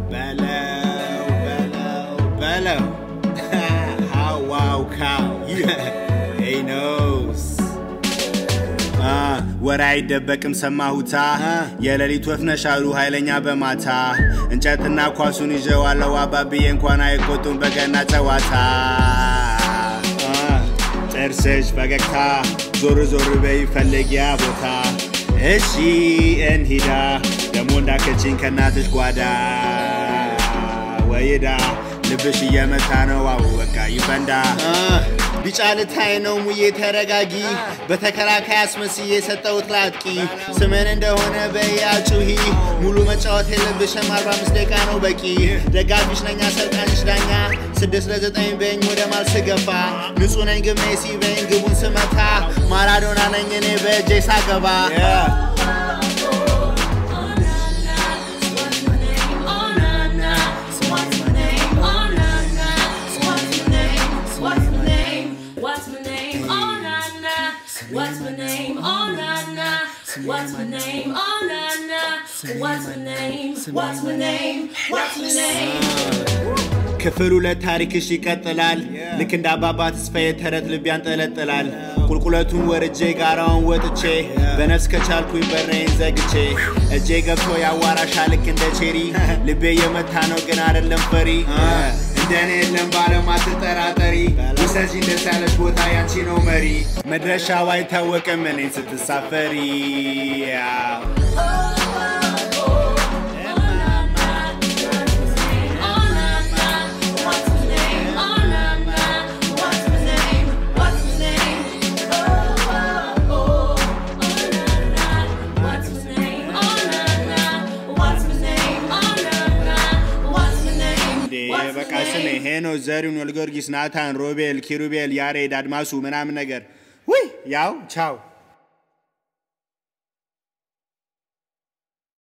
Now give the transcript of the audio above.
በለው በለው በለው ሃዋው ካው ሄይ ኖስ ወሬ አይደበቅም ሰማሁታ የሌሊት ወፍ ነሽ አሉ ኃይለኛ በማታ እንጨትና ኳሱን ይዤዋለሁ አባብዬ እንኳን አይቆጡም በገና ጨዋታ ጥርስሽ ፈገግታ ዞር ዞር በይ ፈለጊያ ቦታ እሺ እንሂዳ ደሞ እንዳከችኝ ከእናትሽ ጓዳ ወይዳ ልብሽ እየመታ ነው አው በቃ ይፈንዳ ቢጫ ልታይ ነው ሙዬ ተረጋጊ በተከላካይ አስመስዬ የሰጠሁት ላጥቂ ስምን እንደሆነ በያ ጩሂ ሙሉ መጫወት የለብሽም 45 ደቂቃ ነው በቂ ደጋፊሽ ነኝ አሰልጣኝሽ ዳኛ ስድስት ለዘጠኝ በኝ ወደ ማል ስገፋ ንጹህ ነኝ ግን ሜሲ በኝ ግቡን ስመታ ማራዶና ነኝ እኔ በእጄ ሳገባ What's my name? Oh na na. What's my name? Oh na na. What's my name? Oh na na. What's my name? What's my name? What's my name? ክፍል ሁለት ታሪክሽ ይቀጥላል። ልክ እንደ አባባ ተስፋዬ ተረት ልብ ያንጠለጥላል። ቁልቁለቱን ወርጄ ጋራውን ወጥቼ በነፍስ ከቻልኩኝ በሬን ዘግቼ እጄ ገብቶ ያዋራሻ ልክ እንደ ቼሪ ልቤ የመታ ነው ግን አይደለም ፈሪ እንደኔ የለም ባለም አትጠራጠሪ ውሰጂ ደስ ያለሽ ቦታ ያንቺ ነው መሪ መድረሻው አይታወቅም እኔን ስትሳፈሪ በቃ ስሜ ሄኖስ ዘሪሁን ወልጊዮርጊስ ናታን ሮቤል ኪሩቤል ያሬድ አድማሱ ምናምን ነገር ውይ ያው ቻው